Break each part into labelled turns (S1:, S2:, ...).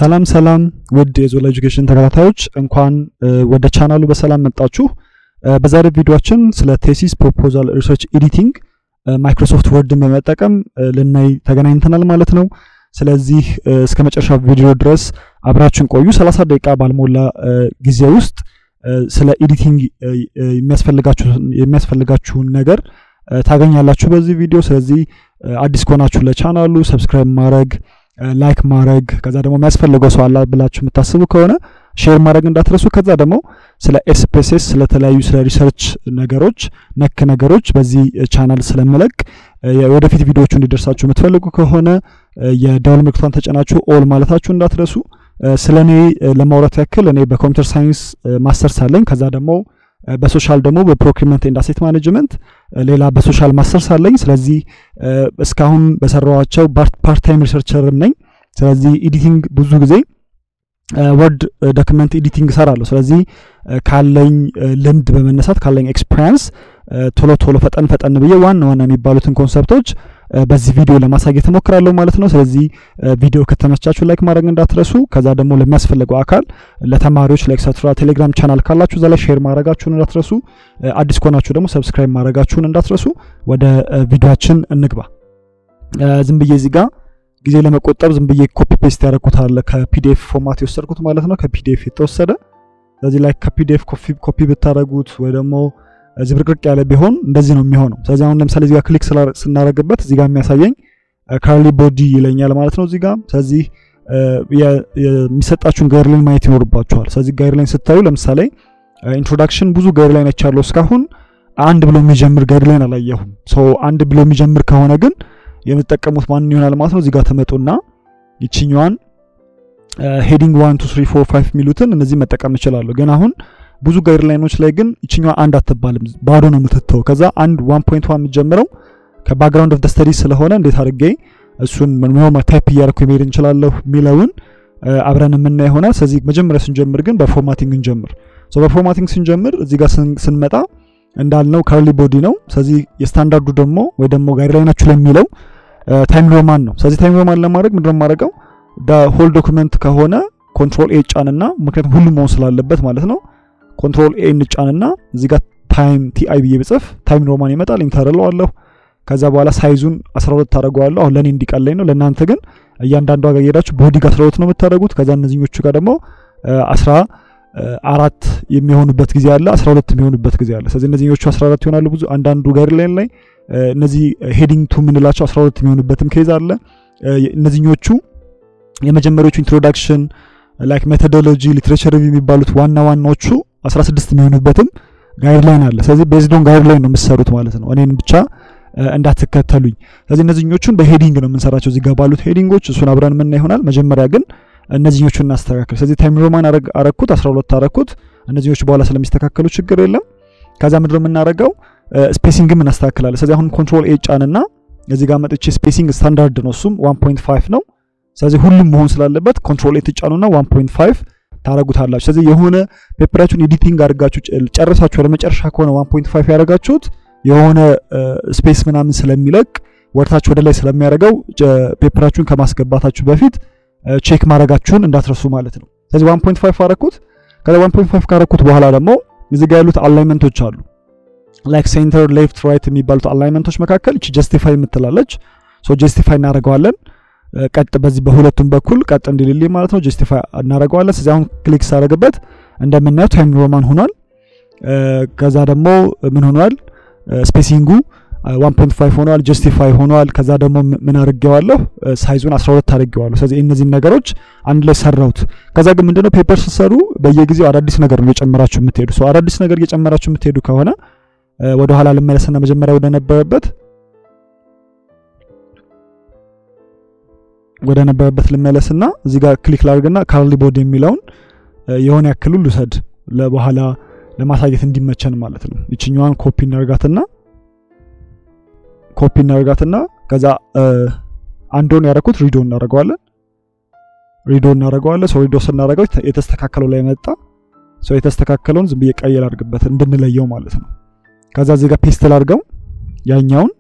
S1: ሰላም ሰላም ውድ የዞላ ኤጁኬሽን ተከታታዮች እንኳን ወደ ቻናሉ በሰላም መጣችሁ። በዛሬ ቪዲዮአችን ስለ ቴሲስ ፕሮፖዛል ሪሰርች ኤዲቲንግ ማይክሮሶፍት ወርድን በመጠቀም ልናይ ተገናኝተናል ማለት ነው። ስለዚህ እስከ መጨረሻ ቪዲዮ ድረስ አብራችን ቆዩ። 30 ደቂቃ ባልሞላ ጊዜ ውስጥ ስለ ኤዲቲንግ የሚያስፈልጋችሁን ነገር ታገኛላችሁ በዚህ ቪዲዮ። ስለዚህ አዲስ ከሆናችሁ ለቻናሉ ሰብስክራይብ ማድረግ ላይክ ማድረግ ከዛ ደግሞ የሚያስፈልገው ሰው አላ ብላችሁ የምታስቡ ከሆነ ሼር ማድረግ እንዳትረሱ። ከዛ ደግሞ ስለ ኤስፔሴስ ስለተለያዩ ስለ ሪሰርች ነገሮች ነክ ነገሮች በዚህ ቻናል ስለምለቅ ወደፊት ቪዲዮዎቹ እንዲደርሳችሁ የምትፈልጉ ከሆነ የደወል ምልክቷን ተጨናችሁ ኦል ማለታችሁ እንዳትረሱ። ስለ እኔ ለማውራት ያክል እኔ በኮምፒውተር ሳይንስ ማስተርስ አለኝ። ከዛ ደግሞ በሶሻል ደግሞ በፕሮክሪመንት ኤንድ አሴት ማኔጅመንት ሌላ በሶሻል ማስተርስ አለኝ። ስለዚህ እስካሁን በሰራዋቸው ፓርት ታይም ሪሰርቸርም ነኝ። ስለዚህ ኤዲቲንግ ብዙ ጊዜ ወርድ ዶክመንት ኤዲቲንግ እሰራለሁ። ስለዚህ ካለኝ ልምድ በመነሳት ካለኝ ኤክስፒሪያንስ ቶሎ ቶሎ ፈጠን ፈጠን ብዬ ዋና ዋና የሚባሉትን ኮንሰፕቶች በዚህ ቪዲዮ ለማሳየት እሞክራለሁ ማለት ነው። ስለዚህ ቪዲዮ ከተመቻችሁ ላይክ ማድረግ እንዳትረሱ። ከዛ ደግሞ ለሚያስፈልገው አካል ለተማሪዎች ለኤክስትራ ቴሌግራም ቻናል ካላችሁ እዛ ላይ ሼር ማድረጋችሁን እንዳትረሱ። አዲስ ከሆናችሁ ደግሞ ሰብስክራይብ ማድረጋችሁን እንዳትረሱ። ወደ ቪዲዮችን እንግባ። ዝም ብዬ እዚህ ጋር ጊዜ ለመቆጠብ ዝም ብዬ ኮፒ ፔስት ያደረኩት አለ ከፒዲኤፍ ፎርማት የወሰድኩት ማለት ነው። ከፒዲኤፍ የተወሰደ ስለዚህ ላይ ከፒዲኤፍ ኮፒ ብታደረጉት ወይ ደግሞ ዝብርቅርቅ ያለ ቢሆን እንደዚህ ነው የሚሆነው። ስለዚህ አሁን ለምሳሌ እዚጋ ክሊክ ስናደረግበት እዚጋ የሚያሳየኝ ካርሊ ቦዲ ይለኛል ማለት ነው እዚጋ። ስለዚህ የሚሰጣችሁን ጋይድላይን ማየት ይኖርባችኋል። ስለዚህ ጋይድላይን ስታዩ ለምሳሌ ኢንትሮዳክሽን ብዙ ጋይድላይኖች ያለው እስካሁን አንድ ብሎ የሚጀምር ጋይድላይን አላየሁም። ሰው አንድ ብሎ የሚጀምር ከሆነ ግን የምትጠቀሙት ማን ይሆናል ማለት ነው። እዚጋ ተመጡና ይችኛዋን ሄዲንግ ዋን ቱ ስሪ ፎር ፋይቭ የሚሉትን እነዚህ መጠቀም እችላለሁ። ግን አሁን ብዙ ጋይድላይኖች ላይ ግን ይችኛዋ አንድ አትባልም፣ ባዶ ነው የምትተው። ከዛ አንድ ዋን ፖይንት ዋን የምትጀምረው ከባክግራውንድ ኦፍ ደ ስተዲ ስለሆነ እንዴት አድርጌ እሱን ኖርማል ታይፕ እያደረኩ መሄድ እንችላለሁ የሚለውን አብረን የምናይ ይሆናል። ስለዚህ መጀመሪያ ስንጀምር ግን በፎርማቲንግ እንጀምር። በፎርማቲንግ ስንጀምር እዚህ ጋር ስንመጣ እንዳልነው ካርሊ ቦዲ ነው። ስለዚህ የስታንዳርዱ ደግሞ ወይ ደግሞ ጋይድላይናችሁ ላይ የሚለው ታይም ሮማን ነው። ስለዚህ ታይም ሮማን ለማድረግ ምንድነው የማደርገው ሆል ዶክመንት ከሆነ ኮንትሮል ኤ ጫንና ምክንያቱም ሁሉም መሆን ስላለበት ማለት ነው ኮንትሮል ኤ እንጫንና እዚህ ጋር ታይም ቲአይ ብዬ ብጽፍ ታይም ሮማን ይመጣል። ኢንተር እለዋለሁ። ከዛ በኋላ ሳይዙን 12 ታደርገዋለሁ። አሁን ለኔ እንዲቀለኝ ነው። ለእናንተ ግን እያንዳንዱ ጋር እየሄዳችሁ ቦዲ ጋር 12 ነው የምታደርጉት። ከዛ እነዚህኞቹ ጋር ደግሞ 14 የሚሆኑበት ጊዜ አለ፣ 12 የሚሆኑበት ጊዜ አለ። ስለዚህ እነዚህኞቹ 14 ይሆናሉ። ብዙ አንዳንዱ ጋይድላይን ላይ እነዚህ ሄዲንግ ቱ የምንላቸው 12 የሚሆኑበትም ኬዝ አለ። እነዚህኞቹ የመጀመሪያዎቹ ኢንትሮዳክሽን ላይክ ሜቶዶሎጂ ሊትሬቸር ሪቪው የሚባሉት ዋና ዋናዎቹ 16 የሚሆኑበትም ጋይድላይን አለ። ስለዚህ ቤዝዶን ጋይድላይን ነው የምትሰሩት ማለት ነው። እኔን ብቻ እንዳትከተሉኝ። ስለዚህ እነዚህኞቹን በሄዲንግ ነው የምንሰራቸው እዚህ ጋር ባሉት ሄዲንጎች፣ እሱን አብረን የምና ይሆናል። መጀመሪያ ግን እነዚህኞቹን እናስተካክል። ስለዚህ ታይም ሮማን አረኩት 12 አረኩት። እነዚህኞቹ በኋላ ስለሚስተካከሉ ችግር የለም። ከዛ ምንድን ነው የምናደርገው ስፔሲንግም እናስተካክላለን። ስለዚህ አሁን ኮንትሮል ኤ ጫንና እዚህ ጋር መጥቼ ስፔሲንግ ስታንዳርድ ነው እሱም 1.5 ነው። ስለዚህ ሁሉም መሆን ስላለበት ኮንትሮል ኤ ትጫኑና 1.5 ታረጉታላችሁ። ስለዚህ የሆነ ፔፐራችሁን ኤዲቲንግ አድርጋችሁ ጨርሳችሁ ለመጨረሻ ከሆነ 1.5 ያደረጋችሁት የሆነ ስፔስ ምናምን ስለሚለቅ ወርታችሁ ወደ ላይ ስለሚያደርገው ፔፐራችሁን ከማስገባታችሁ በፊት ቼክ ማድረጋችሁን እንዳትረሱ ማለት ነው። ስለዚህ 1.5 አረኩት። ከዛ 1.5 ካረኩት በኋላ ደግሞ እዚህ ጋር ያሉት አላይመንቶች አሉ ላይክ ሴንተር ሌፍት ራይት የሚባሉት አላይመንቶች መካከል እቺ ጀስቲፋይ የምትላለች ሶ ጀስቲፋይ እናደርገዋለን ቀጥ በዚህ በሁለቱም በኩል ቀጥ እንዲልልኝ ማለት ነው። ጀስቲፋይ እናደርገዋለን። ስለዚህ አሁን ክሊክ ሳደርግበት እንደምናየው ታይም ሮማን ሆኗል። ከዛ ደግሞ ምን ሆኗል? ስፔሲንጉ 1.5 ሆኗል። ጀስቲፋይ ሆኗል። ከዛ ደግሞ ምን አድርጌዋለሁ? ሳይዙን 12 አድርጌዋለሁ። ስለዚህ እነዚህን ነገሮች አንድ ላይ ሰራሁት። ከዛ ግን ምንድነው ፔፐር ስትሰሩ በየጊዜው አዳዲስ ነገር ነው እየጨመራችሁ የምትሄዱ። ሰው አዳዲስ ነገር እየጨመራችሁ የምትሄዱ ከሆነ ወደ ኋላ ልመለስና መጀመሪያ ወደ ነበረበት ወደ ነበረበት ልመለስና እዚህ ጋር ክሊክ ላድርግና ካርሊ ቦዲ የሚለውን የሆነ ያክሉ ልውሰድ ለበኋላ ለማሳየት እንዲመቸን ማለት ነው። ይችኛዋን ኮፒ እናርጋትና ኮፒ እናርጋትና ከዛ አንዶን ያደረኩት ሪዶ እናደርገዋለን። ሪዶ እናደርገዋለን። ሰው ሪዶ ስናደርገው የተስተካከለው ላይ መጣ። ሰው የተስተካከለውን ዝም ብዬ ቀይ ላድርግበት እንድንለየው ማለት ነው። ከዛ እዚህ ጋር ፔስት ላድርገው ያኛውን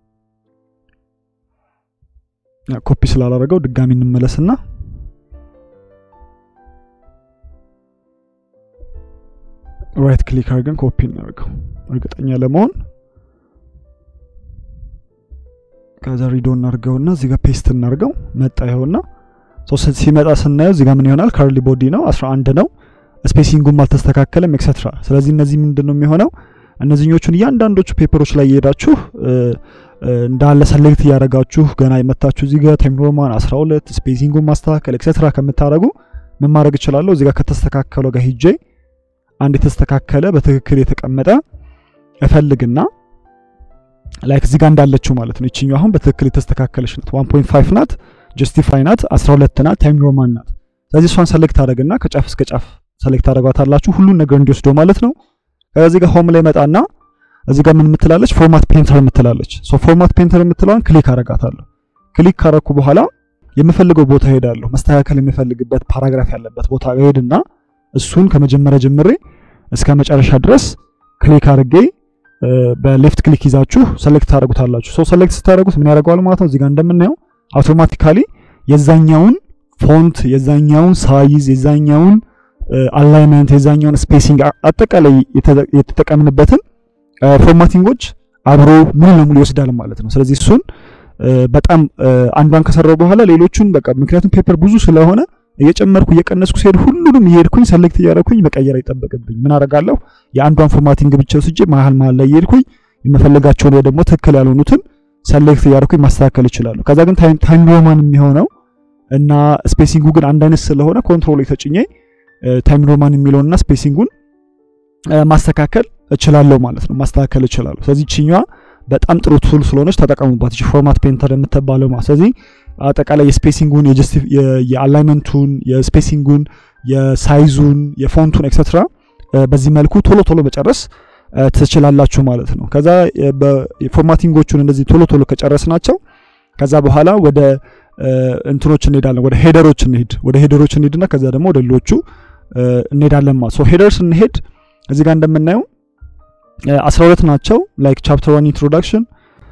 S1: ኮፒ ስላላረገው ድጋሚ እንመለስና ራይት ክሊክ አድርገን ኮፒ እናደርገው እርግጠኛ ለመሆን ከዛ ሪዶ እናርገውና እዚህ ጋር ፔስት እናርገው መጣ ይኸውና ሲመጣ ስናየው እዚህ ጋር ምን ይሆናል ካርሊ ቦዲ ነው 11 ነው ስፔሲንጉም አልተስተካከለም ኤክሰትራ ስለዚህ እነዚህ ምንድን ነው የሚሆነው እነዚህኞቹን እያንዳንዶቹ ፔፐሮች ላይ እየሄዳችሁ እንዳለ ሰሌክት እያደረጋችሁ ገና የመታችሁ እዚህ ጋር ታይም ሮማን 12 ስፔሲንጉን ማስተካከል ኤክሰትራ ከምታደረጉ ምን ማድረግ እችላለሁ እዚህ ጋር ከተስተካከለው ጋር ሂጄ አንድ የተስተካከለ በትክክል የተቀመጠ እፈልግና ላይክ እዚህ ጋር እንዳለችው ማለት ነው ይችኛው አሁን በትክክል የተስተካከለች ናት 1.5 ናት ጀስቲፋይ ናት 12 ናት ታይም ሮማን ናት ስለዚህ እሷን ሰሌክት አደረግና ከጫፍ እስከ ጫፍ ሰሌክት አደረጓታላችሁ ሁሉን ነገር እንዲወስደው ማለት ነው ከዚህ ጋር ሆም ላይ መጣና እዚህ ጋር ምን የምትላለች ፎርማት ፔንተር የምትላለች ሶ ፎርማት ፔንተር የምትለዋን ክሊክ አረጋታለሁ ክሊክ ካረኩ በኋላ የምፈልገው ቦታ ሄዳለሁ መስተካከል የምፈልግበት ፓራግራፍ ያለበት ቦታ ሄድና እሱን ከመጀመሪያ ጀምሬ እስከ መጨረሻ ድረስ ክሊክ አድርጌ በሌፍት ክሊክ ይዛችሁ ሰሌክት ታደርጉታላችሁ ሶ ሰሌክት ስታደርጉት ምን ያደርገዋል ማለት ነው እዚህ ጋር እንደምናየው አውቶማቲካሊ የዛኛውን ፎንት የዛኛውን ሳይዝ የዛኛውን አላይመንት የዛኛውን ስፔሲንግ አጠቃላይ የተጠቀምንበትን ፎርማቲንጎች አብሮ ሙሉ ለሙሉ ይወስዳል ማለት ነው ስለዚህ እሱን በጣም አንዷን ከሰራው በኋላ ሌሎቹን በቃ ምክንያቱም ፔፐር ብዙ ስለሆነ እየጨመርኩ እየቀነስኩ ሲሄድ ሁሉንም እየሄድኩኝ ሰሌክት እያደረኩኝ መቀየር አይጠበቅብኝ ምን አደርጋለሁ የአንዷን ፎርማቲንግ ብቻ ወስጄ መሀል መሀል ላይ እየሄድኩኝ የምፈልጋቸውን ወይ ደግሞ ትክክል ያልሆኑትን ሰሌክት እያደረኩኝ ማስተካከል ይችላለሁ ከዛ ግን ታይም ሮማን የሚሆነው እና ስፔሲንጉ ግን አንድ አይነት ስለሆነ ኮንትሮል የተጭኜ ታይም ሮማን የሚለውንና ስፔሲንጉን ማስተካከል እችላለሁ ማለት ነው ማስተካከል እችላለሁ ስለዚህ ችኛዋ በጣም ጥሩ ቱል ስለሆነች ተጠቀሙባት እቺ ፎርማት ፔንተር የምትባለው ማለት ስለዚህ አጠቃላይ የስፔሲንጉን የአላይመንቱን የስፔሲንጉን የሳይዙን የፎንቱን ኤክሰትራ በዚህ መልኩ ቶሎ ቶሎ መጨረስ ትችላላችሁ ማለት ነው ከዛ ፎርማቲንጎቹን እንደዚህ ቶሎ ቶሎ ከጨረስ ናቸው ከዛ በኋላ ወደ እንትኖች እንሄዳለን ወደ ሄደሮች እንሄድ ወደ ሄደሮች እንሄድና ከዛ ደግሞ ወደ ሌሎቹ እንሄዳለን ማለት ሶ ሄደርስ እንሄድ እዚህ ጋር እንደምናየው 12 ናቸው ላይክ ቻፕተር 1 ኢንትሮዳክሽን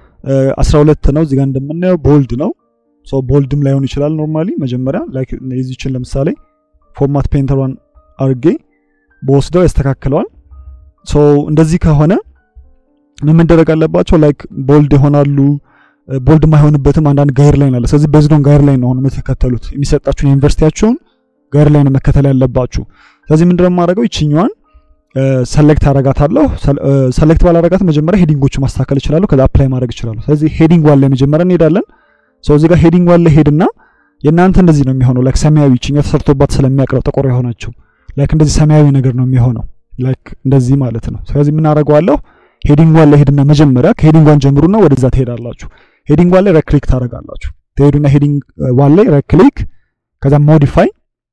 S1: 12 ነው እዚህ ጋር እንደምናየው ቦልድ ነው ሶ ቦልድም ላይሆን ይችላል ኖርማሊ መጀመሪያ ላይክ የዚችን ለምሳሌ ፎርማት ፔንተሯን አርጌ በወስደው ያስተካክለዋል ሶ እንደዚህ ከሆነ ምን መደረግ አለባቸው ላይክ ቦልድ ይሆናሉ ቦልድ የማይሆንበትም አንዳንድ ጋይር ላይን አለ ስለዚህ በዚዶን ጋይር ላይን ነው የምትከተሉት የሚሰጣችሁን ዩኒቨርሲቲያቸውን ጋይር ላይን መከተል ያለባችሁ ስለዚህ ምንድነው የማደርገው ይችኛዋን ሰሌክት አረጋታለሁ ሰሌክት ባላረጋት መጀመሪያ ሄዲንጎቹ ማስተካከል እችላለሁ ከዛ አፕላይ ማድረግ እችላለሁ ስለዚህ ሄዲንግ ዋን ላይ መጀመሪያ እንሄዳለን ሰው እዚህ ጋር ሄዲንግ ዋን ላይ ሄድና የእናንተ እንደዚህ ነው የሚሆነው ላይክ ሰማያዊ ችኛ ተሰርቶባት ስለሚያቅረው ጥቁር የሆነችው ላይክ እንደዚህ ሰማያዊ ነገር ነው የሚሆነው ላይክ እንደዚህ ማለት ነው ስለዚህ የምናደርገዋለሁ ሄዲንግ ዋን ላይ ሄድና መጀመሪያ ከሄዲንግ ዋን ጀምሩና ወደዛ ትሄዳላችሁ ሄዲንግ ዋን ላይ ራይት ክሊክ ታደርጋላችሁ ትሄዱና ሄዲንግ ዋን ላይ ራይት ክሊክ ከዛ ሞዲፋይ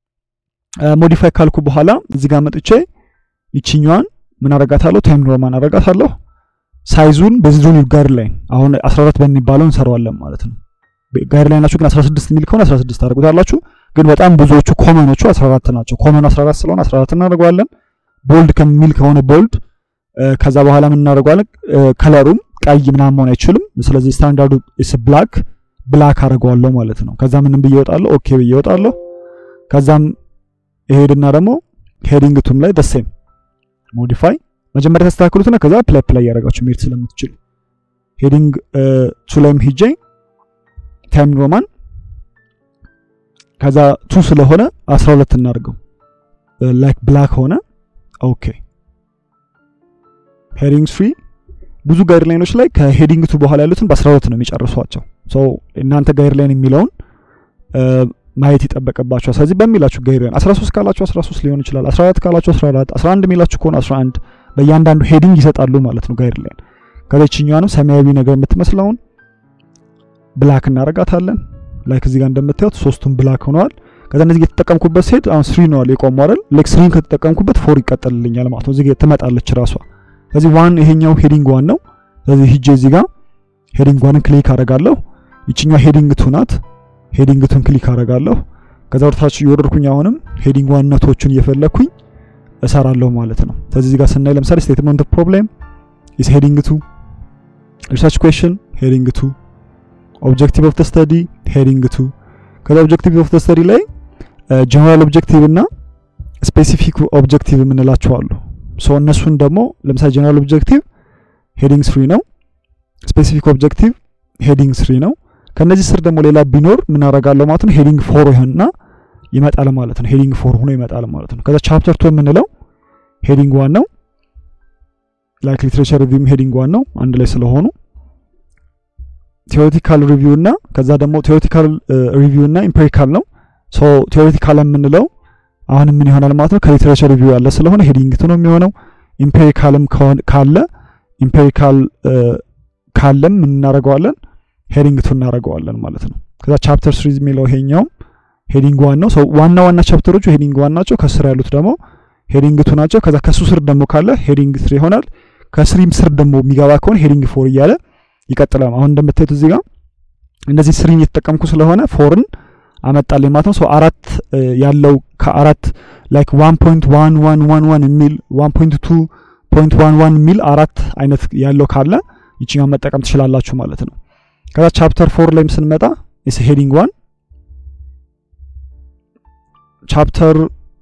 S1: ሞዲፋይ ካልኩ በኋላ እዚህ ጋር መጥቼ ይችኛዋን ምን አረጋታለሁ ታይም ሮማን አረጋታለሁ ሳይዙን በዚዞን ጋር ላይ አሁን 14 በሚባለው እንሰራዋለን ማለት ነው ጋር ላይ ናችሁ ግን 16 የሚል ከሆነ 16 ታደርጉታላችሁ ግን በጣም ብዙዎቹ ኮመኖቹ 14 ናቸው ኮመኑ 14 ስለሆነ 14 እናደርገዋለን ቦልድ ከሚል ከሆነ ቦልድ ከዛ በኋላ ምን እናደርገዋለን ከለሩም ቀይ ምናምን መሆን አይችልም ስለዚህ ስታንዳርዱ ኢስ ብላክ ብላክ አደርገዋለሁ ማለት ነው ከዛ ምንም ብዬ እወጣለሁ ኦኬ ብዬ እወጣለሁ ከዛም ይሄድና ደግሞ ሄዲንግ ቱም ላይ ደሴም ሞዲፋይ መጀመሪያ ተስተካክሉትና ከዛ ፕላይ ፕላይ ያደረጋችሁ መሄድ ስለምትችሉ ሄዲንግ ቱ ላይም ሂጄ ታይም ሮማን ከዛ ቱ ስለሆነ 12 እናድርገው ላይክ ብላክ ሆነ ኦኬ ሄዲንግ ፍሪ ብዙ ጋይድላይኖች ላይ ከሄዲንግ ቱ በኋላ ያሉትን በ12 ነው የሚጨርሷቸው ሶ እናንተ ጋይድላይን የሚለውን ማየት ይጠበቅባቸዋል ስለዚህ በሚላችሁ ጋይድላይን 13 ካላችሁ 13 ሊሆን ይችላል 14 ካላችሁ 14 11 የሚላችሁ ከሆነ 11 በእያንዳንዱ ሄዲንግ ይሰጣሉ ማለት ነው ጋይድላይን ከዚችኛዋንም ሰማያዊ ነገር የምትመስለውን ብላክ እናረጋታለን ላይክ እዚህ ጋር እንደምታዩት ሶስቱም ብላክ ሆነዋል ከዛ እነዚህ የተጠቀምኩበት ሲሄድ አሁን ስሪ ነዋል የቆሙ አይደል ላይክ ስሪን ከተጠቀምኩበት ፎር ይቀጥልልኛል ማለት ነው እዚህ ጋር ትመጣለች ራሷ ስለዚህ ዋን ይሄኛው ሄዲንግ ዋን ነው ስለዚህ ሂጄ እዚህ ጋር ሄዲንግ ዋንን ክሊክ አረጋለሁ ይችኛው ሄዲንግ ቱ ናት ሄዲንግ ቱን ክሊክ አረጋለሁ ከዛ ወደታች እየወረድኩኝ አሁንም ሄዲንግ ዋን ነቶቹን እየፈለግኩኝ እሰራለሁ ማለት ነው ስለዚህ እዚህ ጋር ስናይ ለምሳሌ ስቴትመንት ኦፍ ፕሮብሌም ኢስ ሄዲንግ ቱ ሪሰርች ኩዌሽን ሄዲንግ ቱ ኦብጀክቲቭ ኦፍ ስተዲ ሄዲንግ ቱ ከዛ ኦብጀክቲቭ ኦፍ ስተዲ ላይ ጀነራል ኦብጀክቲቭ እና ስፔሲፊክ ኦብጀክቲቭ የምንላቸው አሉ ሶ እነሱን ደግሞ ለምሳሌ ጀነራል ኦብጀክቲቭ ሄዲንግ ስሪ ነው። ስፔሲፊክ ኦብጀክቲቭ ሄዲንግ ስሪ ነው። ከነዚህ ስር ደግሞ ሌላ ቢኖር ምን አደርጋለሁ ማለት ነው ሄዲንግ ፎር ይሆንና ይመጣል ማለት ነው። ሄዲንግ ፎር ሆኖ ይመጣል ማለት ነው። ከዛ ቻፕተር ቱ የምንለው ሄዲንግ ዋን ነው። ላይክ ሊትሬቸር ሪቪውም ሄዲንግ ዋን ነው አንድ ላይ ስለሆኑ ቴዎሪቲካል ሪቪው እና ከዛ ደግሞ ቴዎሪቲካል ሪቪው እና ኢምፔሪካል ነው። ሶ ቴዎሪቲካል የምንለው አሁን ምን ይሆናል ማለት ነው ከሊትሬቸር ሪቪው ያለ ስለሆነ ሄዲንግ ቱ ነው የሚሆነው። ኢምፔሪካልም ካለ ኢምፔሪካል ካለም ምን እናደርገዋለን ሄዲንግ ቱ እናደርገዋለን ማለት ነው። ከዛ ቻፕተር ስሪ የሚለው ይሄኛውም ሄዲንግ ዋን ነው። ዋና ዋና ቻፕተሮቹ ሄዲንግ ዋን ናቸው። ከስር ያሉት ደግሞ ሄዲንግ ቱ ናቸው። ከዛ ከሱ ስር ደግሞ ካለ ሄዲንግ ስሪ ይሆናል። ከስሪም ስር ደግሞ የሚገባ ከሆነ ሄዲንግ ፎር እያለ ይቀጥላል። አሁን እንደምታዩት እዚህ ጋር እንደዚህ ስሪን እየተጠቀምኩ ስለሆነ ፎርን አመጣልኝ ማለት ነው። ሶ አራት ያለው ከአራት ላይክ ዋን ፖይንት ዋን ዋን ዋን ዋን የሚል ዋን ፖይንት ቱ ፖይንት ዋን ዋን የሚል አራት አይነት ያለው ካለ ይችኛውን መጠቀም ትችላላችሁ ማለት ነው። ከዛ ቻፕተር ፎር ላይም ስንመጣ ኢስ ሄዲንግ ዋን ቻፕተር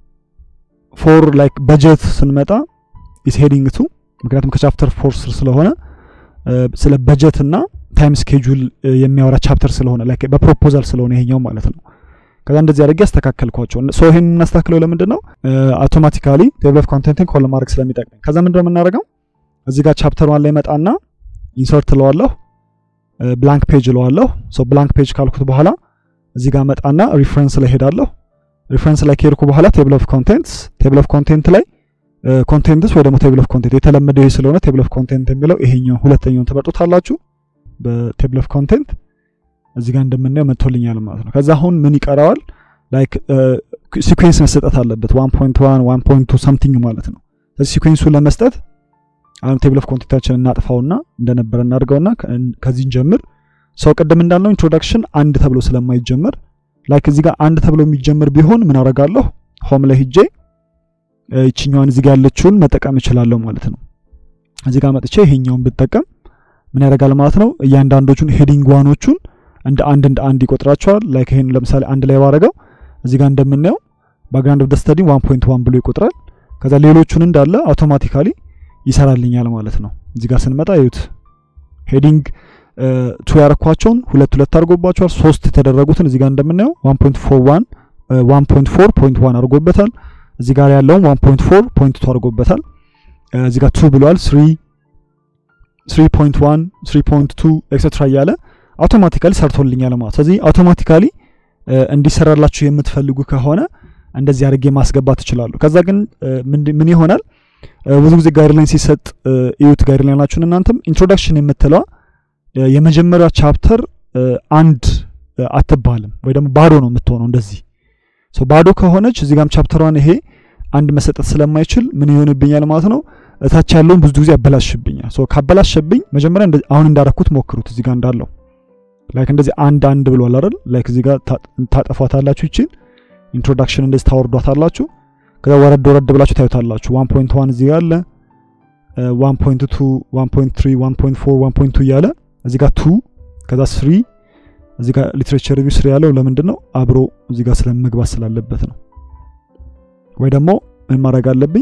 S1: ፎር ላይክ በጀት ስንመጣ ኢስ ሄዲንግ ቱ ምክንያቱም ከቻፕተር ፎር ስር ስለሆነ ስለ በጀት እና ታይም ስኬጁል የሚያወራ ቻፕተር ስለሆነ ላይክ በፕሮፖዛል ስለሆነ ይሄኛው ማለት ነው። ከዛ እንደዚህ አድርጌ ያስተካከልኳቸው። ሶ ይሄን የምናስተካክለው ለምንድን ነው? አውቶማቲካሊ ቴብል ኦፍ ኮንቴንትን ኮል ለማድረግ ስለሚጠቅመኝ። ከዛ ምንድን ነው የምናደርገው? እዚህ ጋር ቻፕተር ዋን ላይ መጣና ኢንሰርት እለዋለሁ፣ ብላንክ ፔጅ እለዋለሁ። ሶ ብላንክ ፔጅ ካልኩት በኋላ እዚህ ጋር መጣና ሪፍረንስ ላይ ሄዳለሁ። ሪፍረንስ ላይ ከሄድኩ በኋላ ቴብል ኦፍ ኮንቴንትስ ቴብል ኦፍ ኮንቴንት ላይ ኮንቴንትስ ወይ ደግሞ ቴብል ኦፍ ኮንቴንት የተለመደው ይሄ ስለሆነ ቴብል ኦፍ ኮንቴንት የሚለው ይሄኛው ሁለተኛውን ትመርጡታላችሁ። በቴብል ኦፍ ኮንቴንት እዚህ ጋር እንደምናየው መጥቶልኛል ማለት ነው። ከዛ አሁን ምን ይቀረዋል? ላይክ ሲኩዌንስ መሰጠት አለበት 1.1 1.2 ሳምቲንግ ማለት ነው። ስለዚህ ሲኩዌንሱን ለመስጠት አሁን ቴብል ኦፍ ኮንቴንታችን እናጥፋውና እንደነበረ እናድርገውና ከዚህን ጀምር ሰው ቅድም እንዳልነው ኢንትሮዳክሽን አንድ ተብሎ ስለማይጀመር ላይክ እዚህ ጋር አንድ ተብሎ የሚጀምር ቢሆን ምን አደርጋለሁ? ሆም ላይ ሂጄ ይችኛዋን እዚህ ጋር ያለችውን መጠቀም እችላለሁ ማለት ነው። እዚህ ጋር መጥቼ ይሄኛውን ብጠቀም ምን ያደርጋል ማለት ነው። እያንዳንዶቹን ሄዲንግ ዋኖቹን እንደ አንድ እንደ አንድ ይቆጥራቸዋል። ላይክ ይሄን ለምሳሌ አንድ ላይ ባረገው እዚህ ጋር እንደምናየው ባክግራውንድ ኦፍ ዘ ስተዲ 1.1 ብሎ ይቆጥራል። ከዛ ሌሎቹን እንዳለ አውቶማቲካሊ ይሰራልኛል ማለት ነው። እዚህ ጋር ስንመጣ ይዩት ሄዲንግ ቱ ያረኳቸውን ሁለት ሁለት አድርጎባቸዋል። ሶስት የተደረጉትን እዚህ ጋር እንደምናየው 1.41 1.4.1 አድርጎበታል። እዚህ ጋር ያለውን 1.4.2 አድርጎበታል። እዚህ ጋር 2 ብሏል። 3 3.1 3.2 ኤክስትራ እያለ አውቶማቲካሊ ሰርቶልኛል ማለት። ስለዚህ አውቶማቲካሊ እንዲሰራላችሁ የምትፈልጉ ከሆነ እንደዚህ አድርጌ ማስገባት ትችላለሁ። ከዛ ግን ምን ይሆናል ብዙ ጊዜ ጋይድላይን ሲሰጥ እዩት። ጋይድላይናችሁን እናንተም ኢንትሮዳክሽን የምትለዋ የመጀመሪያ ቻፕተር አንድ አትባልም ወይ ደግሞ ባዶ ነው የምትሆነው እንደዚህ ባዶ ከሆነች እዚህ ጋም ቻፕተሯን ይሄ አንድ መሰጠት ስለማይችል ምን ይሆንብኛል ማለት ነው እታች ያለውን ብዙ ጊዜ ያበላሽብኛል። ሶ ካበላሸብኝ መጀመሪያ አሁን እንዳረኩት ሞክሩት። እዚህ ጋር እንዳለው ላይክ እንደዚህ አንድ አንድ ብሏል አይደል? ላይክ እዚህ ጋር ታጠፏታላችሁ። ይችን ኢንትሮዳክሽን እንደዚህ ታወርዷታላችሁ። ከዛ ወረድ ወረድ ብላችሁ ታዩታላችሁ። 1.1 እዚህ ጋር አለ 1.2 1.3 1.4 1.2 እያለ እዚህ ጋር 2 ከዛ 3 እዚህ ጋር ሊትሬቸር ሪቪው ስር ያለው ለምንድን ነው አብሮ እዚህ ጋር ስለመግባት ስላለበት ነው። ወይ ደግሞ ምን ማድረግ አለብኝ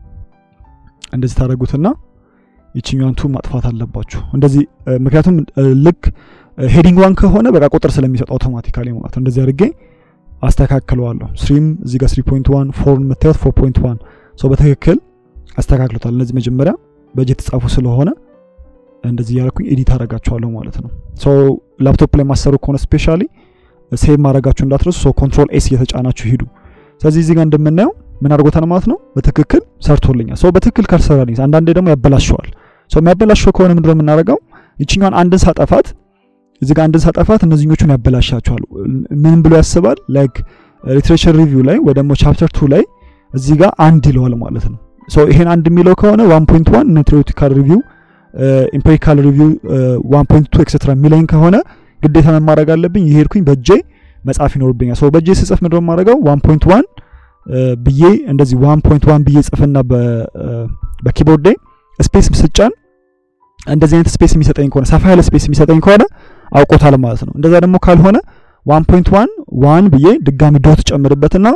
S1: እንደዚህ ታደርጉትና ይችኛዋን ቱ ማጥፋት አለባችሁ። እንደዚህ ምክንያቱም ልክ ሄዲንግ ዋን ከሆነ በቃ ቁጥር ስለሚሰጥ አውቶማቲካሊ ማለት ነው። እንደዚህ አድርጌ አስተካክለዋለሁ። ስሪም እዚህ ጋር 3.1 ፎር የምታዩት 4.1 ሰው በትክክል አስተካክሎታል። እነዚህ መጀመሪያ በእጅ የተጻፉ ስለሆነ እንደዚህ እያደረኩኝ ኤዲት አደርጋቸዋለሁ ማለት ነው። ሶ ላፕቶፕ ላይ ማሰሩ ከሆነ ስፔሻሊ ሴቭ ማድረጋችሁ እንዳትረሱ። ሶ ኮንትሮል ኤስ እየተጫናችሁ ሂዱ። ስለዚህ እዚህ ጋር እንደምናየው ምን አድርጎታል ማለት ነው። በትክክል ሰርቶልኛል። ሶ በትክክል ካልሰራልኝ አንዳንዴ ደግሞ ያበላሸዋል። ሶ የሚያበላሸው ከሆነ ምንድነው የምናደርገው? ይችኛዋን አንድን ሳጠፋት እዚህ ጋር አንድን ሳጠፋት እነዚህኞቹን ያበላሻቸዋል። ምን ብሎ ያስባል? ላይክ ሊትሬቸር ሪቪው ላይ ወይ ደግሞ ቻፕተር ቱ ላይ እዚህ ጋር አንድ ይለዋል ማለት ነው። ሶ ይሄን አንድ የሚለው ከሆነ 1.1 ቴዎሪቲካል ሪቪው ኢምፔሪካል ሪቪው 1.2 ኤክስትራ የሚለኝ ከሆነ ግዴታ ምን ማድረግ አለብኝ? ይሄድኩኝ በእጄ መጻፍ ይኖርብኛል። ሶ በእጄ ስጽፍ ምንድነው የማደርገው? 1.1 ብዬ እንደዚህ 1.1 ብዬ ጽፍና በኪቦርድ ላይ ስፔስ ስጫን እንደዚህ አይነት ስፔስ የሚሰጠኝ ከሆነ ሰፋ ያለ ስፔስ የሚሰጠኝ ከሆነ አውቆታል ማለት ነው። እንደዛ ደግሞ ካልሆነ 1.1 ዋን ብዬ ድጋሚ ዶት ጨምርበትና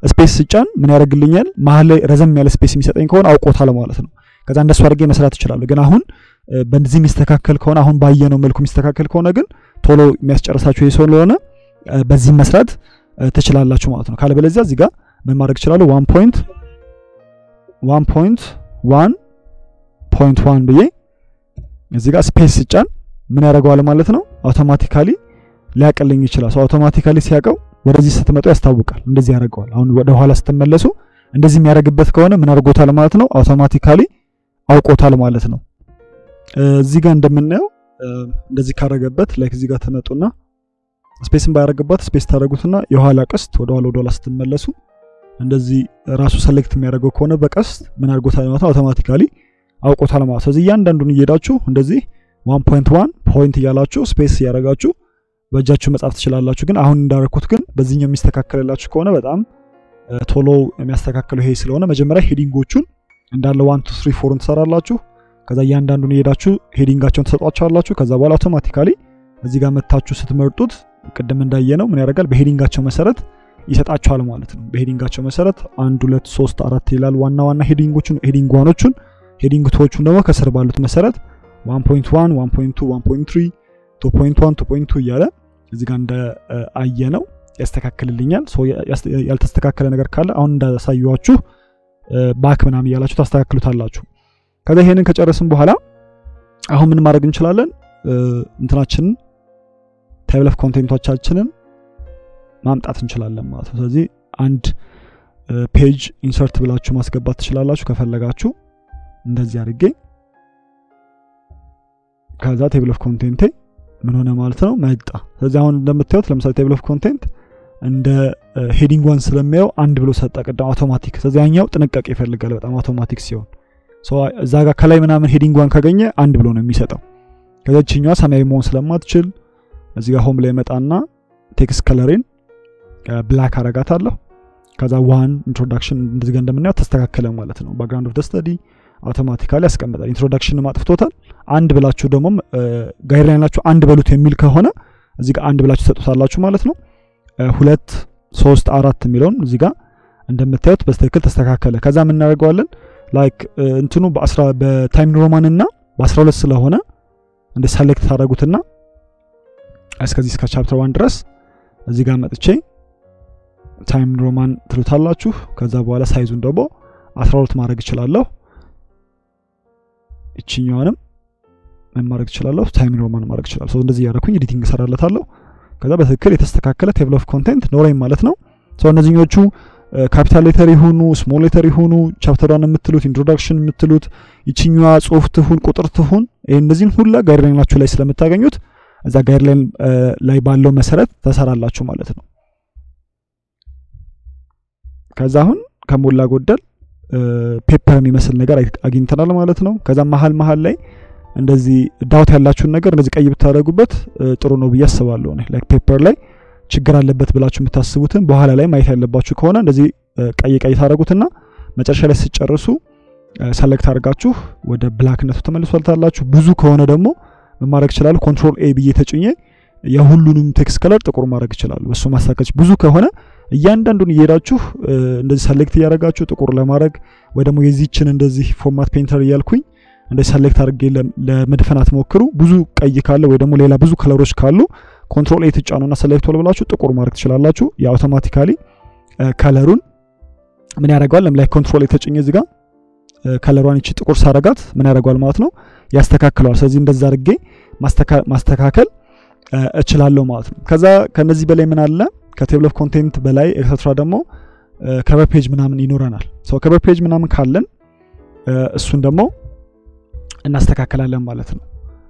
S1: ስፔስ ስጫን ምን ያደርግልኛል? መሀል ላይ ረዘም ያለ ስፔስ የሚሰጠኝ ከሆነ አውቆታል ማለት ነው። ከዛ እንደሱ አድርጌ መስራት እችላለሁ። ግን አሁን በዚህ የሚስተካከል ከሆነ አሁን ባየነው መልኩ የሚስተካከል ከሆነ ግን ቶሎ የሚያስጨርሳችሁ ይህ ስለሆነ በዚህ መስራት ትችላላችሁ ማለት ነው። ካለበለዚያ እዚህ ጋር ምን ማድረግ እችላለሁ? ዋን ፖይንት ዋን ፖይንት ዋን ፖይንት ዋን ብዬ እዚህ ጋር ስፔስ ስጫን ምን ያደርገዋል ማለት ነው አውቶማቲካሊ ሊያቀልኝ ይችላል። ሰው አውቶማቲካሊ ሲያውቀው ወደዚህ ስትመጡ ያስታውቃል። እንደዚህ ያደርገዋል። አሁን ወደ ኋላ ስትመለሱ እንደዚህ የሚያደርግበት ከሆነ ምን አድርጎታል ማለት ነው አውቶማቲካሊ አውቆታል ማለት ነው። እዚህ ጋር እንደምናየው እንደዚህ ካረገበት ላይክ እዚህ ጋር ተመጡና ስፔስን ባያረግባት ስፔስ ታደረጉትና የኋላ ቀስት ወደ ኋላ ወደ ኋላ ስትመለሱ እንደዚህ ራሱ ሰሌክት የሚያደርገው ከሆነ በቀስት ምን አድርጎታል ማለት ነው አውቶማቲካሊ አውቆታል ማለት ነው። ስለዚህ እያንዳንዱን እየሄዳችሁ እንደዚህ ዋን ፖይንት ዋን ፖይንት እያላችሁ ስፔስ እያደረጋችሁ በእጃችሁ መጻፍ ትችላላችሁ። ግን አሁን እንዳረኩት ግን በዚህኛው የሚስተካከልላችሁ ከሆነ በጣም ቶሎ የሚያስተካክለው ይሄ ስለሆነ መጀመሪያ ሄዲንጎቹን እንዳለ ዋን ቱ ስሪ ፎርን ትሰራላችሁ። ከዛ እያንዳንዱን እየሄዳችሁ ሄዲንጋቸውን ትሰጧቸዋላችሁ። ከዛ በኋላ አውቶማቲካሊ እዚህ ጋር መታችሁ ስትመርጡት ቅድም እንዳየነው ምን ያደርጋል በሄዲንጋቸው መሰረት ይሰጣችኋል ማለት ነው። በሄዲንጋቸው መሰረት አንድ ሁለት ሶስት አራት ይላል ዋና ዋና ሄዲንጎቹን ሄዲንግ ዋኖቹን ሄዲንግ ቶዎቹን ደግሞ ከስር ባሉት መሰረት 1.1 1.2 1.3 2.1 2.2 እያለ እዚህ ጋር እንደ አየ ነው ያስተካክልልኛል። ያልተስተካከለ ነገር ካለ አሁን እንዳሳየኋችሁ ባክ ምናምን እያላችሁ ታስተካክሉታላችሁ። ከዛ ይሄንን ከጨረስን በኋላ አሁን ምን ማድረግ እንችላለን? እንትናችንን ታይብል ኦፍ ኮንቴንቶቻችንን ማምጣት እንችላለን ማለት ነው። ስለዚህ አንድ ፔጅ ኢንሰርት ብላችሁ ማስገባት ትችላላችሁ ከፈለጋችሁ እንደዚህ አድርጌ ከዛ ቴብል ኦፍ ኮንቴንቴ ምን ሆነ ማለት ነው መጣ። ስለዚህ አሁን እንደምታዩት ለምሳሌ ቴብል ኦፍ ኮንቴንት እንደ ሄዲንግ ዋን ስለሚያየው አንድ ብሎ ሰጠ ቅድም አውቶማቲክ። ስለዚህ ያኛው ጥንቃቄ ይፈልጋል በጣም አውቶማቲክ ሲሆን እዛ ጋር ከላይ ምናምን ሄዲንግ ዋን ካገኘ አንድ ብሎ ነው የሚሰጠው። ከዛ ችኛዋ ሰማያዊ መሆን ስለማትችል እዚህ ጋር ሆም ላይ መጣና ቴክስት ከለሬን ብላክ አረጋታለሁ። ከዛ ዋን ኢንትሮዳክሽን እንደዚህ ጋር እንደምናየው ተስተካከለ ማለት ነው። ባክግራውንድ ኦፍ ደ ስተዲ አውቶማቲካሊ ያስቀምጣል። ኢንትሮዳክሽን አጥፍቶታል። አንድ ብላችሁ ደግሞ ጋይድላይን ላችሁ አንድ በሉት የሚል ከሆነ እዚህ ጋር አንድ ብላችሁ ትሰጡታላችሁ ማለት ነው። ሁለት ሶስት አራት የሚለውን እዚህ ጋር እንደምታዩት በስትክክል ተስተካከለ። ከዛ የምናደርገዋለን ላይክ እንትኑ በታይም ሮማን እና በአስራ ሁለት ስለሆነ እንደ ሰሌክት ታደረጉትና እስከዚህ እስከ ቻፕተር ዋን ድረስ እዚህ ጋር መጥቼ ታይም ሮማን ትሉታላችሁ። ከዛ በኋላ ሳይዙን ደግሞ አስራ ሁለት ማድረግ እችላለሁ። እችኛዋንም ምን ማድረግ እችላለሁ? ታይም ሮማን ማድረግ እችላለሁ። እንደዚህ እያደረኩኝ ኤዲቲንግ እሰራለታለሁ። ከዛ በትክክል የተስተካከለ ቴብል ኦፍ ኮንቴንት ኖረኝ ማለት ነው። ሰው እነዚህኞቹ ካፒታል ሌተር ይሁኑ ስሞል ሌተር ይሁኑ ቻፕተሯን የምትሉት ኢንትሮዳክሽን የምትሉት ይችኛዋ ጽሁፍ ትሁን ቁጥር ትሁን ይህ እነዚህን ሁላ ጋይድላይናችሁ ላይ ስለምታገኙት እዛ ጋይድላይን ላይ ባለው መሰረት ተሰራላችሁ ማለት ነው። ከዛ አሁን ከሞላ ጎደል ፔፐር የሚመስል ነገር አግኝተናል ማለት ነው። ከዛ መሀል መሀል ላይ እንደዚህ ዳውት ያላችሁን ነገር እንደዚህ ቀይ ብታደረጉበት ጥሩ ነው ብዬ አስባለሁ። ላይክ ፔፐር ላይ ችግር አለበት ብላችሁ የምታስቡትን በኋላ ላይ ማየት ያለባችሁ ከሆነ እንደዚህ ቀይ ቀይ ታደረጉትና መጨረሻ ላይ ስጨርሱ ሰሌክት አድርጋችሁ ወደ ብላክነቱ ተመልሷልታላችሁ። ብዙ ከሆነ ደግሞ ምን ማድረግ ይችላሉ? ኮንትሮል ኤ ብዬ ተጭኜ የሁሉንም ቴክስት ከለር ጥቁር ማድረግ ይችላሉ። እሱ ማሳከች ብዙ ከሆነ እያንዳንዱን እየሄዳችሁ እንደዚህ ሰሌክት እያደረጋችሁ ጥቁር ለማድረግ ወይ ደግሞ የዚችን እንደዚህ ፎርማት ፔንተር እያልኩኝ እንደዚህ ሰሌክት አድርጌ ለመድፈን አትሞክሩ። ብዙ ቀይ ካለ ወይ ደግሞ ሌላ ብዙ ከለሮች ካሉ ኮንትሮል ኤ ትጫኑና ሰሌክት ሆል ብላችሁ ጥቁር ማድረግ ትችላላችሁ። የአውቶማቲካሊ ከለሩን ምን ያደርገዋል? ለምላይ ኮንትሮል ኤ ተጭኜ እዚህ ጋር ከለሯን ይቺ ጥቁር ሳረጋት ምን ያደርገዋል ማለት ነው ያስተካክለዋል። ስለዚህ እንደዛ አድርጌ ማስተካከል እችላለሁ ማለት ነው። ከዛ ከነዚህ በላይ ምን አለ ከቴብል ኦፍ ኮንቴንት በላይ ኤክስትራ ደግሞ ከቨር ፔጅ ምናምን ይኖረናል። ሰው ከቨር ፔጅ ምናምን ካለን እሱን ደግሞ እናስተካከላለን ማለት ነው።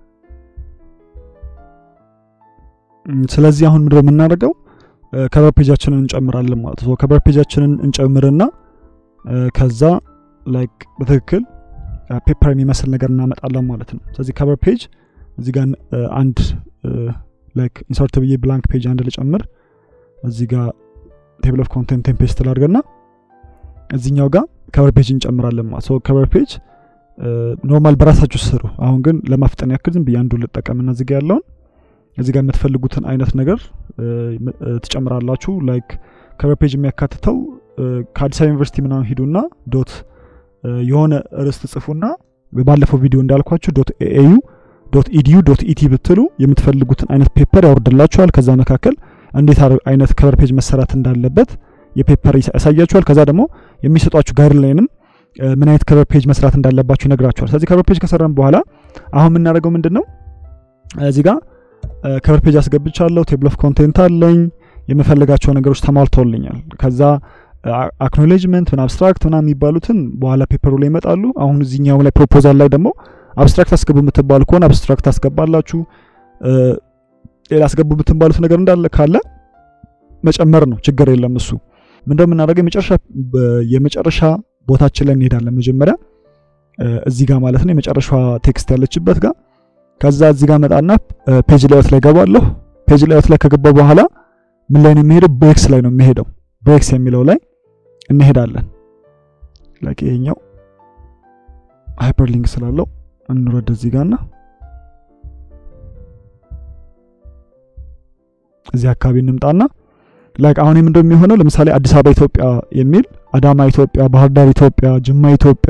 S1: ስለዚህ አሁን ምንድነው የምናደርገው ከቨር ፔጃችንን እንጨምራለን ማለት ነው። ከቨር ፔጃችንን እንጨምርና ከዛ ላይክ በትክክል ፔፐር የሚመስል ነገር እናመጣለን ማለት ነው። ስለዚህ ከቨር ፔጅ እዚህ ጋር አንድ ላይክ ኢንሰርት ብዬ ብላንክ ፔጅ አንድ ልጨምር እዚህ ጋር ቴብል ኦፍ ኮንቴንት ቴምፔስት ላድርግና እዚኛው ጋር ከቨር ፔጅ እንጨምራለን ማለት ነው። ከቨር ፔጅ ኖርማል በራሳችሁ ስሩ። አሁን ግን ለማፍጠን ያክል ዝም ብዬ አንዱን ልጠቀምና እዚህ ጋር ያለውን እዚህ ጋር የምትፈልጉትን አይነት ነገር ትጨምራላችሁ። ላይክ ከቨር ፔጅ የሚያካትተው ከአዲስ አበባ ዩኒቨርሲቲ ምናምን ሂዱና ዶት የሆነ ርዕስ ትጽፉና ባለፈው ቪዲዮ እንዳልኳችሁ ዶት ኤዩ ዶት ኢዲዩ ዶት ኢቲ ብትሉ የምትፈልጉትን አይነት ፔፐር ያወርድላችኋል። ከዛ መካከል እንዴት አይነት ከቨር ፔጅ መሰራት እንዳለበት የፔፐር ያሳያችኋል። ከዛ ደግሞ የሚሰጧችሁ ጋይድላይንም ምን አይነት ከቨር ፔጅ መስራት እንዳለባችሁ ይነግራችኋል። ስለዚህ ከቨር ፔጅ ከሰራን በኋላ አሁን የምናደርገው ምንድን ነው? እዚህ ጋር ከቨር ፔጅ አስገብቻለሁ። ቴብል ኦፍ ኮንቴንት አለኝ። የምፈልጋቸው ነገሮች ተሟልተውልኛል። ከዛ አክኖሌጅመንት ምን አብስትራክት ምናምን የሚባሉትን በኋላ ፔፐሩ ላይ ይመጣሉ። አሁን እዚህኛው ላይ ፕሮፖዛል ላይ ደግሞ አብስትራክት አስገቡ የምትባሉ ከሆነ አብስትራክት አስገባላችሁ። ሌላ አስገቡ የምትባሉት ነገር እንዳለ ካለ መጨመር ነው፣ ችግር የለም። እሱ ምንድነው የምናደርገው? የመጨረሻ የመጨረሻ ቦታችን ላይ እንሄዳለን። መጀመሪያ እዚህ ጋር ማለት ነው የመጨረሻ ቴክስት ያለችበት ጋር ከዛ እዚህ ጋር መጣና ፔጅ ላይአውት ላይ ገባለሁ። ፔጅ ላይአውት ላይ ከገባ በኋላ ምን ላይ ነው የሚሄደው? ብሬክስ ላይ ነው የሚሄደው። ብሬክስ የሚለው ላይ እንሄዳለን። ላይክ ይሄኛው ሃይፐርሊንክ ስላለው እንውረድ እዚህ ጋርና እዚህ አካባቢ እንምጣና ላይክ አሁን ምንድነው የሚሆነው? ለምሳሌ አዲስ አበባ ኢትዮጵያ የሚል አዳማ ኢትዮጵያ፣ ባህር ዳር ኢትዮጵያ፣ ጅማ ኢትዮጵያ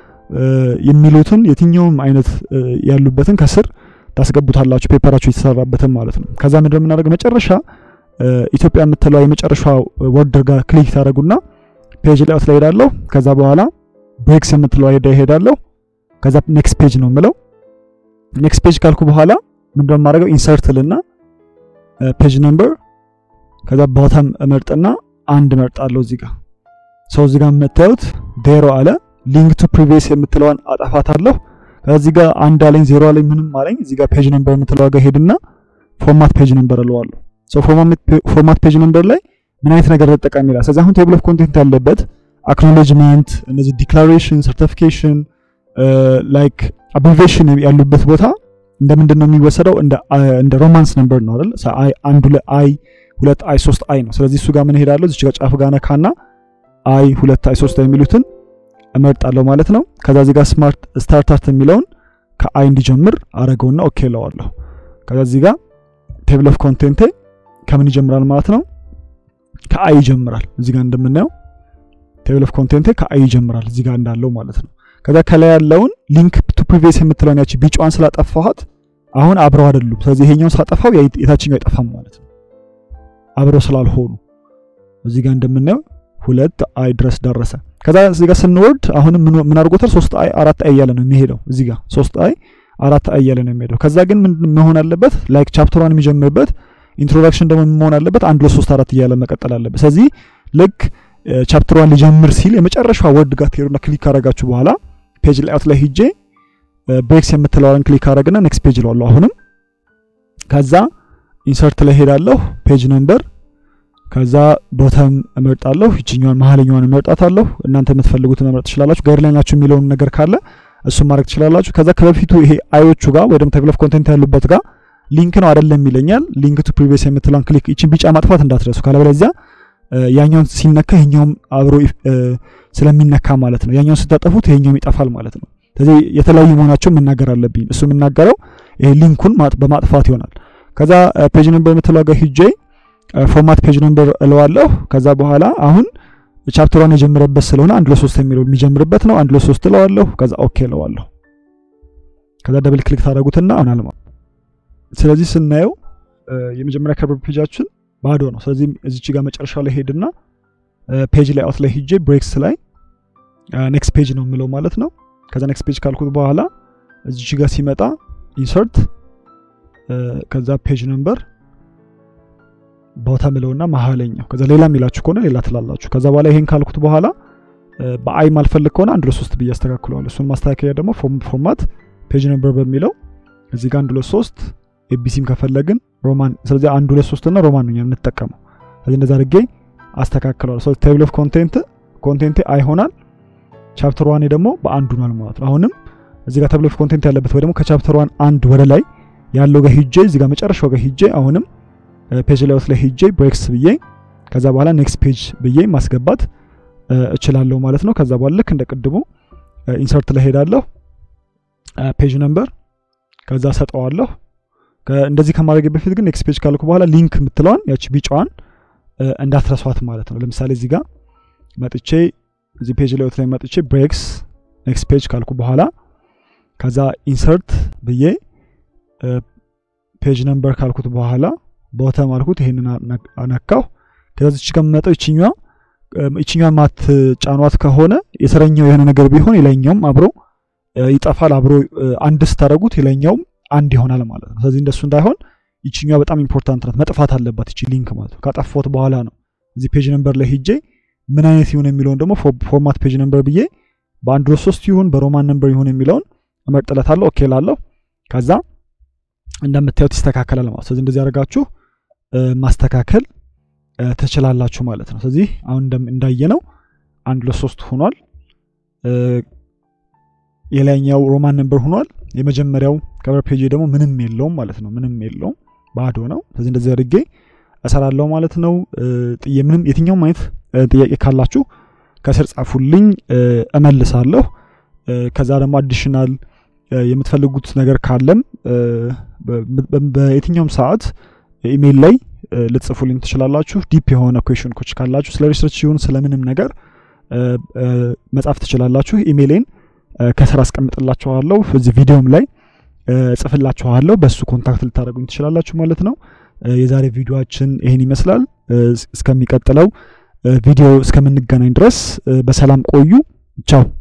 S1: የሚሉትን የትኛውም አይነት ያሉበትን ከስር ታስገቡታላችሁ ፔፐራችሁ የተሰራበትን ማለት ነው። ከዛ ምንድነው የምናደርገው መጨረሻ ኢትዮጵያ የምትለው የመጨረሻ ወርድ ጋር ክሊክ ታደረጉና ፔጅ ላይአውት ላይ ሄዳለሁ። ከዛ በኋላ ብሬክስ የምትለው ሄዳ ሄዳለሁ። ከዛ ኔክስት ፔጅ ነው የምለው። ኔክስት ፔጅ ካልኩ በኋላ ምንድነው የማደርገው ኢንሰርት ልና ፔጅ ነምበር ከዛ ቦተም እመርጥና አንድ እመርጣለሁ። እዚህ ጋር ሰው እዚህ ጋር የምታዩት ዜሮ አለ። ሊንክ ቱ ፕሪቪየስ የምትለዋን አጠፋታለሁ። ከዚህ ጋር አንድ አለኝ ዜሮ አለኝ ምንም አለኝ። እዚህ ጋር ፔጅ ነምበር የምትለዋ ጋር ሄድና ፎርማት ፔጅ ነምበር እለዋለሁ። ሶ ፎርማት ፔጅ ነምበር ላይ ምን አይነት ነገር ልጠቀም ይላል። ስለዚህ አሁን ቴብል ኦፍ ኮንቴንት ያለበት አክኖሌጅመንት፣ እነዚህ ዲክላሬሽን፣ ሰርቲፊኬሽን ላይክ አብሪቬሽን ያሉበት ቦታ እንደ ምንድን ነው የሚወሰደው? እንደ ሮማንስ ነምበር ነው አይደል? አይ አንዱ አይ ሁለት አይ ሶስት አይ ነው። ስለዚህ እሱ ጋር ምን ሄዳለሁ? እዚች ጋር ጫፍ ጋር ነካና አይ ሁለት አይ ሶስት የሚሉትን እመርጣለሁ ማለት ነው። ከዛ እዚህ ጋር ስማርት ስታርታርት የሚለውን ከአይ እንዲጀምር አረገውና ኦኬ እለዋለሁ። ከዛ እዚህ ጋር ቴብል ኦፍ ኮንቴንቴ ከምን ይጀምራል ማለት ነው? ከአይ ይጀምራል። እዚህ ጋር እንደምናየው ቴብል ኦፍ ኮንቴንቴ ከአይ ይጀምራል እዚህ ጋር እንዳለው ማለት ነው። ከዛ ከላይ ያለውን ሊንክ ቱ ፕሪቪየስ የምትለውን ያቺ ቢጫዋን ስላጠፋኋት አሁን አብረው አይደሉም። ስለዚህ ይሄኛውን ሳጠፋው የታችኛው አይጠፋም ማለት ነው። አብረው ስላልሆኑ እዚህ ጋር እንደምናየው ሁለት አይ ድረስ ደረሰ። ከዛ እዚህ ጋር ስንወርድ አሁንም ምን አድርጎታል? ሶስት አይ አራት አይ እያለ ነው የሚሄደው። እዚህ ጋር ሶስት አይ አራት አይ እያለ ነው የሚሄደው። ከዛ ግን ምን መሆን አለበት? ላይክ ቻፕተሯን የሚጀምርበት ኢንትሮዳክሽን ደግሞ መሆን አለበት አንድ ሁለት ሶስት አራት እያለ መቀጠል አለበት። ስለዚህ ልክ ቻፕተሯን ሊጀምር ሲል የመጨረሻ ወርድ ጋር ትሄዱና ክሊክ ካረጋችሁ በኋላ ፔጅ ላይአውት ላይ ሂጄ ብሬክስ የምትለዋን ክሊክ አረግና ኔክስት ፔጅ እለዋለሁ። አሁንም ከዛ ኢንሰርት ላይ ሄዳለሁ ፔጅ ነምበር ከዛ ቦተም እመርጣለሁ። ይችኛዋን መሀለኛዋን እመርጣታለሁ። እናንተ የምትፈልጉትን መምረጥ ትችላላችሁ። ጋይድላይን ናችሁ የሚለውን ነገር ካለ እሱን ማድረግ ትችላላችሁ። ከዛ ከበፊቱ ይሄ አዮቹ ጋር ወይ ደግሞ ቴብል ኦፍ ኮንቴንት ያሉበት ጋር ሊንክ ነው አይደለም ይለኛል። ሊንክ ቱ ፕሪቪየስ የምትለውን ክሊክ ይችን ቢጫ ማጥፋት እንዳትረሱ፣ ካለበለዚያ ያኛውን ሲነካ ይሄኛውም አብሮ ስለሚነካ ማለት ነው። ያኛውን ስታጠፉት ይሄኛውም ይጠፋል ማለት ነው። ስለዚህ የተለያዩ መሆናቸው መናገር አለብኝ። እሱ የምናገረው ይሄ ሊንኩን በማጥፋት ይሆናል። ከዛ ፔጅ ነምበር የምትለው ጋር ሂጄ ፎርማት ፔጅ ነምበር እለዋለሁ። ከዛ በኋላ አሁን ቻፕተሯን የጀመረበት ስለሆነ አንድ ለሶስት የሚለው የሚጀምርበት ነው። አንድ ለሶስት እለዋለሁ። ከዛ ኦኬ እለዋለሁ። ከዛ ደብል ክሊክ ታደረጉትና አሁን ስለዚህ ስናየው የመጀመሪያ ከቨር ፔጃችን ባዶ ነው። ስለዚህ እዚች ጋር መጨረሻ ላይ ሄድና ፔጅ ላይ አውት ላይ ሂጄ ብሬክስ ላይ ኔክስት ፔጅ ነው የምለው ማለት ነው። ከዛ ኔክስት ፔጅ ካልኩት በኋላ እዚች ጋር ሲመጣ ኢንሰርት ከዛ ፔጅ ነምበር ቦታ ምለውና መሀለኛው ከዛ ሌላ የሚላችሁ ከሆነ ሌላ ትላላችሁ። ከዛ በኋላ ይሄን ካልኩት በኋላ በአይ ማልፈልግ ከሆነ አንድ ለሶስት ብዬ አስተካክለዋለሁ። እሱን ማስተካከያ ደግሞ ፎርማት ፔጅ ነምበር በሚለው እዚህ ጋር አንድ ለሶስት ኤቢሲም ከፈለግን ሮማን ስለዚህ አንድ ሁለት ሶስት እና ሮማን ነው የምንጠቀመው። ስለዚህ እንደዛ አድርጌ አስተካክለዋለሁ። ስለዚህ ቴብል ኦፍ ኮንቴንት ኮንቴንቴ አይ ሆናል። ቻፕተር ዋኔ ደግሞ በአንዱ ሆኗል ማለት ነው። አሁንም እዚህ ጋር ቴብል ኦፍ ኮንቴንት ያለበት ወይ ደግሞ ከቻፕተር ዋን አንድ ወደ ላይ ያለው ጋር ሂጄ እዚህ ጋር መጨረሻው ጋር ሂጄ አሁንም ፔጅ ላይአውት ላይ ሂጄ ብሬክስ ብዬ ከዛ በኋላ ኔክስት ፔጅ ብዬ ማስገባት እችላለሁ ማለት ነው። ከዛ በኋላ ልክ እንደ ቅድሙ ኢንሰርት ላይ ሄዳለሁ። ፔጅ ነምበር ከዛ ሰጠዋለሁ። እንደዚህ ከማድረግ በፊት ግን ኔክስት ፔጅ ካልኩ በኋላ ሊንክ የምትለዋን ያቺ ቢጫዋን እንዳትረሷት ማለት ነው። ለምሳሌ እዚህ ጋር መጥቼ እዚህ ፔጅ ላይት ላይ መጥቼ ብሬክስ ኔክስት ፔጅ ካልኩ በኋላ ከዛ ኢንሰርት ብዬ ፔጅ ነምበር ካልኩት በኋላ ቦተም አልኩት። ይሄንን አነካሁ። ከዛ እዚህ ጋር የምመጣው ይችኛዋ ይችኛዋን ማትጫኗት ከሆነ የስረኛው የሆነ ነገር ቢሆን የላይኛውም አብሮ ይጠፋል። አብሮ አንድ ስታደርጉት የላይኛውም አንድ ይሆናል ማለት ነው። ስለዚህ እንደሱ እንዳይሆን ይችኛዋ በጣም ኢምፖርታንት ናት፣ መጥፋት አለባት ይቺ ሊንክ ማለት ነው። ካጠፋሁት በኋላ ነው እዚህ ፔጅ ነምበር ላይ ሂጄ ምን አይነት ይሁን የሚለውን ደግሞ ፎርማት ፔጅ ነምበር ብዬ በአንድሮ ሶስት ይሁን በሮማን ነምበር ይሁን የሚለውን እመርጥለታለሁ። ኦኬ ላለሁ ከዛ እንደምታዩት ይስተካከላል ማለት ስለዚህ እንደዚህ አድርጋችሁ ማስተካከል ትችላላችሁ ማለት ነው። ስለዚህ አሁን እንዳየነው አንድ ለሶስት ሆኗል። የላይኛው ሮማን ነምበር ሆኗል። የመጀመሪያው ከቨር ፔጅ ደግሞ ምንም የለውም ማለት ነው። ምንም የለውም ባዶ ነው። ስለዚህ እንደዚህ አድርጌ እሰራለሁ ማለት ነው። ጥዬ ምንም የትኛውም አይነት ጥያቄ ካላችሁ ከስር ጻፉልኝ፣ እመልሳለሁ። ከዛ ደግሞ አዲሽናል የምትፈልጉት ነገር ካለም በየትኛውም ሰዓት ኢሜይል ላይ ልትጽፉልኝ ትችላላችሁ። ዲፕ የሆነ ኩዌሽኖች ካላችሁ ስለ ሪሰርች ሲሆን ስለምንም ነገር መጻፍ ትችላላችሁ። ኢሜይሌን ከስር አስቀምጥላችኋለሁ። እዚህ ቪዲዮም ላይ ጽፍላችኋለሁ። በሱ ኮንታክት ልታደርጉኝ ትችላላችሁ ማለት ነው። የዛሬ ቪዲዮችን ይህን ይመስላል። እስከሚቀጥለው ቪዲዮ እስከምንገናኝ ድረስ በሰላም ቆዩ። ቻው